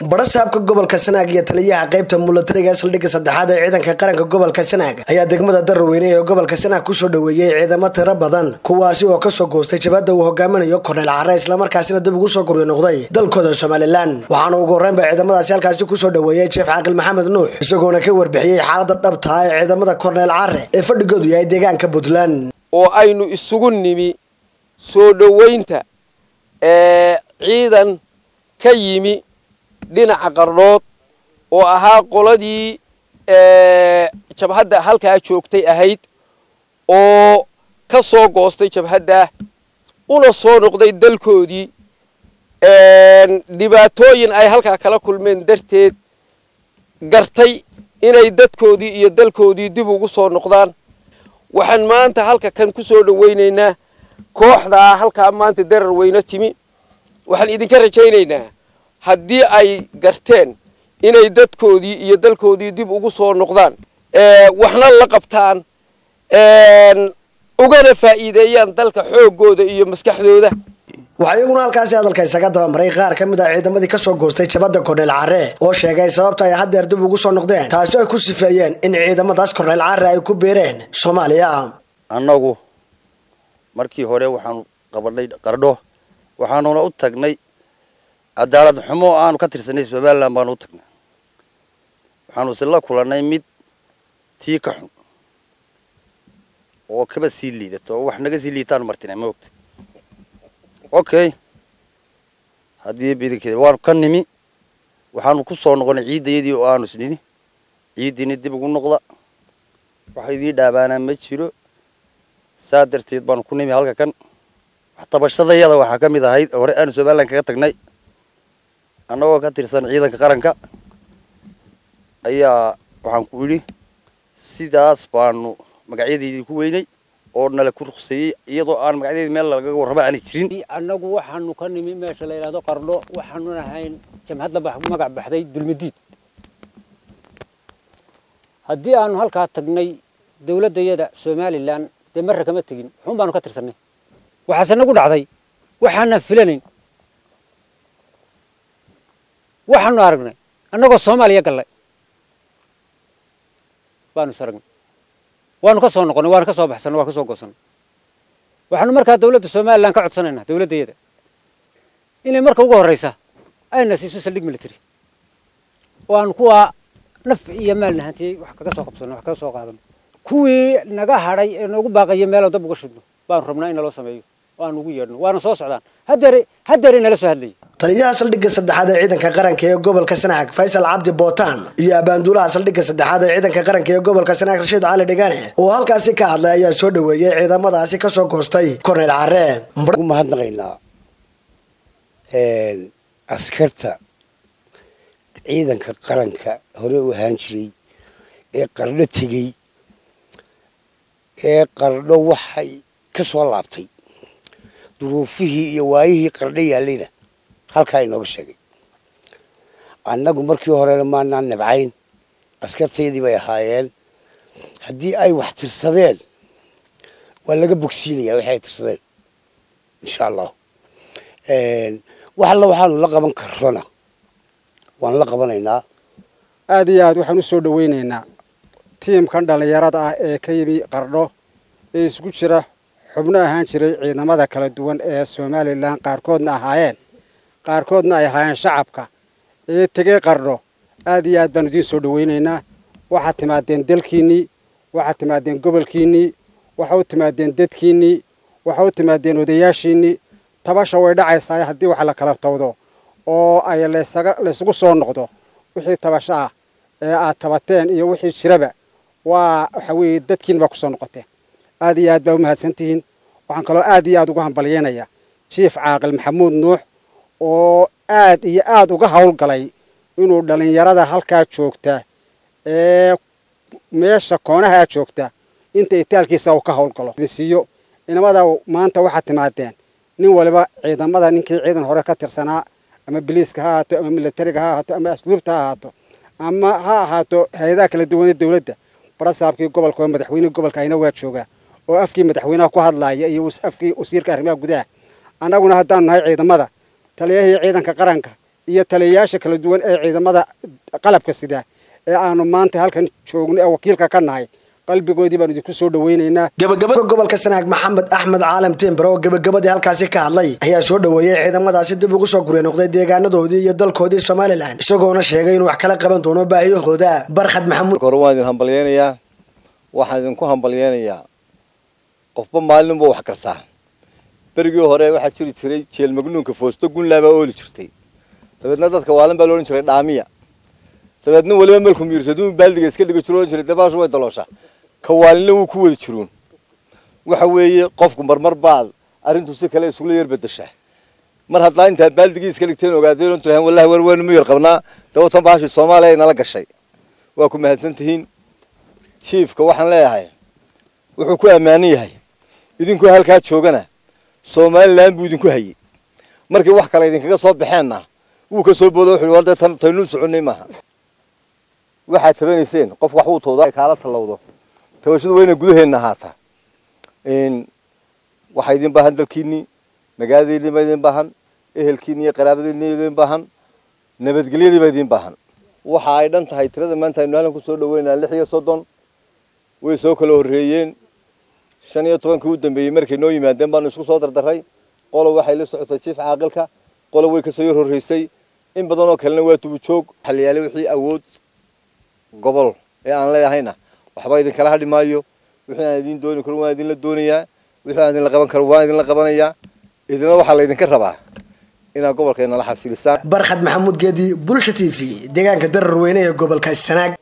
barasaabka gobolka sanaag iyo taliyaha qaybta mulatariga saldhigga saddexaad ee ciidanka qaranka gobolka sanaag ayaa degmada daraweyne ee gobolka sanaag kusoo dhoweeyey ciidamo tiro badan kuwaasi oo kasoo goostay jabhadda uu hogaaminayo korneyl care islamarkaasina dib ugu soo guryo noqday dalkooda somalilan waxaana ugu horreynba ciidamadaasi halkaasi kusoo dhoweeyey jeef caaqil maxamed nuux isagoona ka warbixiyey xaalada dhabtaa ee ciidamada korneyl care ee fadhigoodu yahay deegaanka puntland oo aynu isugu nimi soo dhoweynta ee ciidan ka yimi dhinaca qardhood oo ahaa qoladii jabhadda halkaa joogtay ahayd oo ka soo goostay jabhadda una soo noqday dalkoodii dhibaatooyin ay halkaa kala kulmeen darteed gartay inay dadkoodii iyo dalkoodii dib ugu soo noqdaan waxaan maanta halka kan ku soo dhoweynaynaa kooxdaa halkaa maanta darar weyno timi waxaan idinka rajaynaynaa haddii ay garteen inay dadkoodii iyo dalkoodii dib ugu soo noqdaan waxna la qabtaan ugana faa'iideeyaan dalka xooggooda iyo maskaxdooda waxaa iyaguna halkaasi hadalka isaga dabamaray qaar ka mid ah ciidamadii kasoo goostay jabadda korneyl care oo sheegay sababta ay haddeer dib ugu soo noqdeen taasi ay ku sifeeyeen in ciidamadaas korneyl care ay ku biireen soomaaliya annagu markii hore waxaanu qabanay qardho waxaanuna u tagnay cadaalad xumo aanu ka tirsanay somalilan baanu u tagnay waxaanu isla kulannay mid tii ka xun oo kaba sii liidato oo wax naga sii liitaanu martinay ma ogta okay haddii bidankeeda waanu ka nimi waxaanu ku soo noqonay ciiddayadii oo aanu isnini ciiddiini dib ugu noqda waxa idii dhaabaanaa ma jiro saa darteed baanu ku nimi halka kan wax tabashadayada waxaa ka mid ahayd hore aanu somalilan kaga tagnay annagoo ka tirsan ciidanka qaranka ayaa waxaan ku idhi sidaas baanu magacyadeydii ku weynay oo nala ku ruqseeyey iyadoo aan magacyadeedi meel lagaga warraba aanay jirin annagu waxaanu ka nimi meesha la yidhahdo qardho waxaanu ahayn jamhadda magac baxday dulmidiid haddii aanu halkaa tagnay dawladdayada somalilan dee marra kama tegin xun baanu ka tirsannay waxaase nagu dhacday waxaana filanayn waxaanu aragnay annagoo soomaaliya gallay baanu is aragnay waanu ka soo noqonnay waanu ka soo baxsannay waan ka soo goosannay waxaanu markaa dawladda somalilan ka codsanaynaa dawladdayada inay marka ugu horraysa ayna siiso saldhig military oo aanu kuwaa naf iyo maal nahantiyey wax kaga soo qabsanno wax kaga soo qaadano kuwii naga hadhay ee noogu baaqayo meeloo dab uga shidno baanu rabnaa in naloo sameeyo oo aan ugu yeedhno waana soo socdaan haddeer haddeer inala soo hadlayay taliyaha saldhigga saddexaad ee ciidanka qaranka ee gobolka sanaag faysal cabdi bootaan iyo abaanduulaha saldhigga saddexaad ee ciidanka qaranka ee gobolka sanaag rashiid cali dhigane oo halkaasi ka hadlay ayaa soo dhoweeyey ciidamadaasi kasoo goostay korneyl care ugu mahadnaqaynaa askarta ciidanka qaranka hore u ahaan jiray ee qardho tegey ee qardho waxay ka soo laabtay duruufihii iyo waayihii qardho yaallayna halkaa inooga sheegay annagu markii horena maanaan nabcayn askartaydii bay ahaayeen haddii ay wax tirsadeen waa laga bogsiinayaa waxay tirsadeen insha allahu wax alla waxaanu la qaban karrona waan la qabanaynaa aad iyo aad waxaan u soo dhoweynaynaa tiimkan dhallinyarada ah ee ka yimi qardho ee isku jira xubno ahaan jiray ciidamada kala duwan ee somalilan qaarkoodna ahaayeen qaarkoodna ay ahaayeen shacabka ee tegey qardho aad iyo aad baanu idiin soo dhoweynaynaa waxaad timaadeen dalkiinnii waxaad timaadeen gobolkiinnii waxa u timaadeen dadkiinnii waxa u timaadeen odayaashiinnii tabasha way dhacaysaa haddii wax la kala tawdo oo ay laysugu soo noqdo wixii tabasho ah ee aad tabateen iyo wixii jiraba waa waxa weeye dadkiin baa kusoo noqoteen aad iyo aad baa u mahadsantihiin waxaan kaloo aad iyo aad uga hambalyeynayaa jief caaqil maxamuud nuux oo aad iyo aad uga howlgalay inuu dhallinyarada halkaa joogta ee meesha koonahaa joogta inta itaalkiisa uu ka howlgalo siiyo inamada maanta waxaad timaadeen nin waliba ciidamada ninkii ciidan hore ka tirsanaa ama biliiska ha ahaato ama militariga ha ahaato ama asluubta ha ahaato ama ha ahaato hay-adaha kala duwanee dawladda barasaabkii gobolka oo madaxweynihii gobolka ayna waa joogaa oo afkii madaxweynaha ku hadlaaya iyo afkii wasiirka arrimaha gudaha annaguna haddaanu nahay ciidamada taliyahii ciidanka qaranka iyo taliyayaasha kala duwan ee ciidamada qalabka sida ee aanu maanta halkan joogno ee wakiilka ka nahay qalbigoodii baanu idinku soo dhaweynaynaa gabagabada gobolka sanaag maxamed axmed caalam timber oo gabagabadii halkaasi ka hadlay ayaa soo dhoweeyey ciidamadaasi dib ugu soo gurya noqday deegaanadoodii iyo dalkoodii somalilan isagoona sheegay inuu wax kala qaban doono baahiyahooda barkhad maxamuud hore waan idin hambalyeynayaa waxaan idinku hambalyeynayaa qofba maalinba wax kartaa berigii hore waxaa jiri jiray jeel magnuunka foosto gunlaabaa ooli jirtay dabeedna dadka waalin baa loodhan jiray dhaamiya dabeedna weliba melku miirsaduu baaldiga iska dhiga jiro jiray dabaashu way daloosha ka waalinna wuu ku wada jiruun waxa weeye qofku marmar baad arrintu si kale isugula yar bedeshaa mar haddaa intaa baaldigii iska dhigteen ogaadeen tirahan wallahi war weynu mu yar qabnaa dawatan baashii soomaaliya ay nala gashay waa ku mahadsan tihiin jiifka waxaan leeyahay wuxuu ku ammaanan yahay idinku halkaa joogana somalilan buu idinku hayey markii wax kale idinkaga soo baxeenna wuu ka soo boodo wuxuu war dee tan taynuu soconnay maaha waxaad tabanayseen qof wax uu tawda kaala tallawdo tabashadu waa inay gudaheenna ahaataa waxaa idin baahan dalkiinnii magaaladiinnii baa idin baahan ehelkiinni iyo qaraabadiinni idin baahan nabadgelyadii baa idin baahan waxa ay dhan tahay tirada maanta aynu halkan kusoo dhaweynaa lix iyo soddon way soo kala horreeyeen shan iyo tobankii u dambeeyey markay noo yimaadeen baanu isku soo dardaray qolo waxay la socotay jiif caaqilka qolo way kasoo yar horreysay in badan oo kalena waa tubujoog xaliyaale wixii awood gobol ee aan leeyahayna waxba idinkala hadhi maayo wixii aan idin dooni karin waan idinla doonayaa wixii aan idinla qaban karo waan idinla qabanayaa idina waxaa laydinka rabaa inaad gobolkeena la xasilisaan barkhad maxamuud geedi bulsha t v deegaanka darar weyne ee gobolka sanaag